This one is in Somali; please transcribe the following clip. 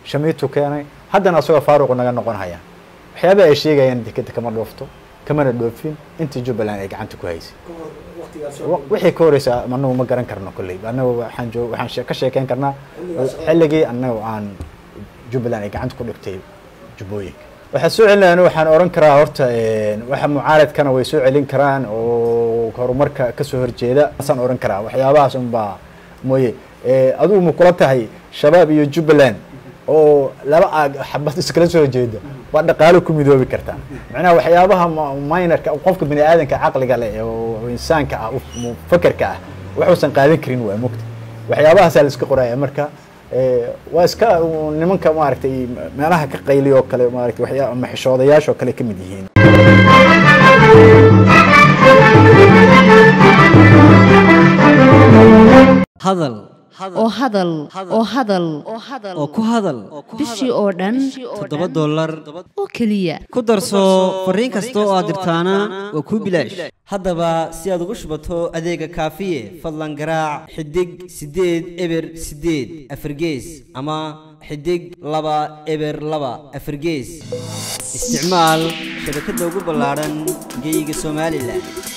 shamiitu keenay haddana asagoo faaruqu naga noqon haya waxyaabaha ay sheegayaan dekeda kama dhoofto kamana dhoofin intii jubbaland ay gacanta ku haysay wixii ka horeysa anagu ma garan karno kolley anagu waxaan joog waxaan ka sheekeyn karnaa xilligii anagu aan jubbaland ay gacanta ku dhigtay jubbooyinka waxaa soo celinayaan waxaan oran karaa horta waxa mucaaradkana way soo celin karaan oo horumarka kasoo horjeeda asaan oran karaa waxyaabahaas unbaa mooye adigu ma kula tahay shabaab iyo jubbaland oo laba aag xabad iskala soo horjeeda waa dhaqaalo ku midoobi kartaa macnaha waxyaabaha minorka qofka bini aadanka caqliga leh oo insaanka ah fakerka ah waxuusan qaadan karin waa mogta waxyaabahaasaa la iska qoraya marka waa iska nimanka maaragtay meelaha ka qayliy oo kale maaragtay waxyaa ama xishoodayaasha oo kale ka mid yihiin hadal oo hadal oo hadal oo ku hadal bishii oo dhan toddoba dollar oo keliya ku darso fariin kasta oo aad dirtaana waa kuu bilaash haddaba si aad ugu shubato adeega kaafiye fadlan garaac xidig siddeed eber siddeed afargees ama xidig laba eber laba afargees isticmaal shabakadda ugu ballaadhan geyga somalilan